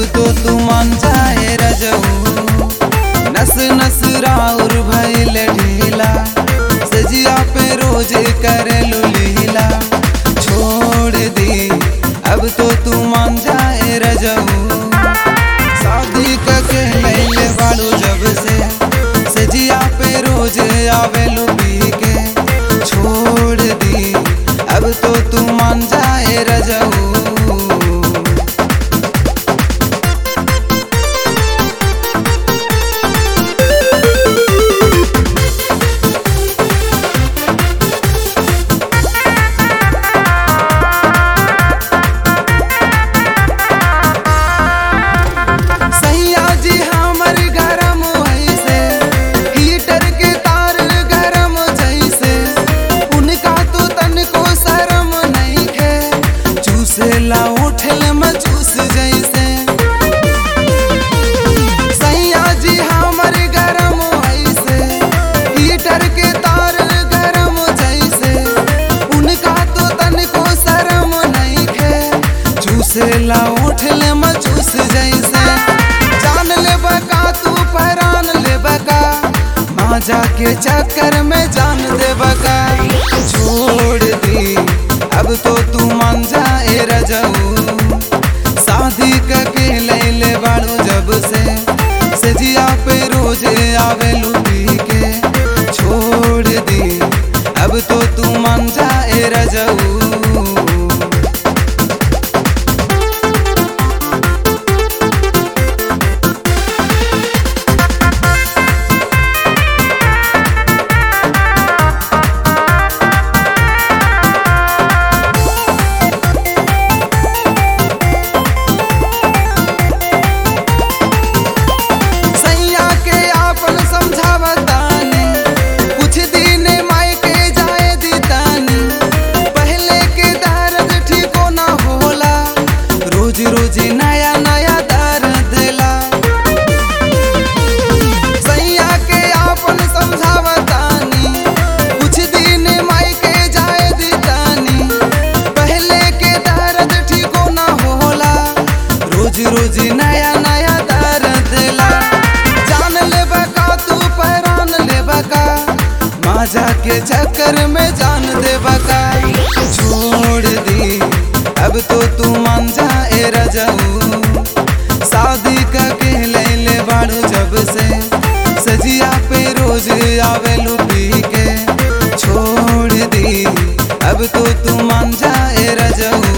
तो तू मान जाए रजऊ नस नस राउर भइल ढीला सजिया पे रोज करेलू लीला छोड़ दी अब तो तू मान जाए रजऊ शादी कके लैले बाड़ू जब से सजिया पे रोज आवेलू पी के छोड़ दी अब तो तू मान जाए रजऊ सैया जी हमर गरम ऐसे हीटर के तार गरम जैसे उनका तो तनको शरम नहीं खे चूसे ला उठल में चूस जैसे सैया जी हमर गरम ऐसे हीटर के तार गरम जैसे उनका तो तनको शरम नहीं खे चूसे ला उठल में चूस जैसे जान ले बका तू पहरान ले बका माजा के चक्कर में जान दे बका छोड़ दी अब तो तू मान जाए रजऊ शादी करके लैले बाड़ू जब से सजिया पे रोज आवेलू पी के छोड़ दी अब तो तू मान जाए रजऊ सैया के आपन समझावतानी कुछ दिन माई के जाए दीतानी पहले के दर्द ठीको ना होला रोज रोज नया नया दर्द ला सैया के आपन समझावतानी कुछ दिन माई के जाए दीतानी पहले के दर्द ठीको ना होला रोज रोज नया नया दर्द ला जान ले बका तू पहरान ले बका माजा के चक्कर में जान दे बका छोड़ दी अब तो तू मान जाए रजऊ शादी करके लैले बाड़ू जब से सजिया पे रोज आवेलू पी के छोड़ दी अब तो तू मान जाए रजऊ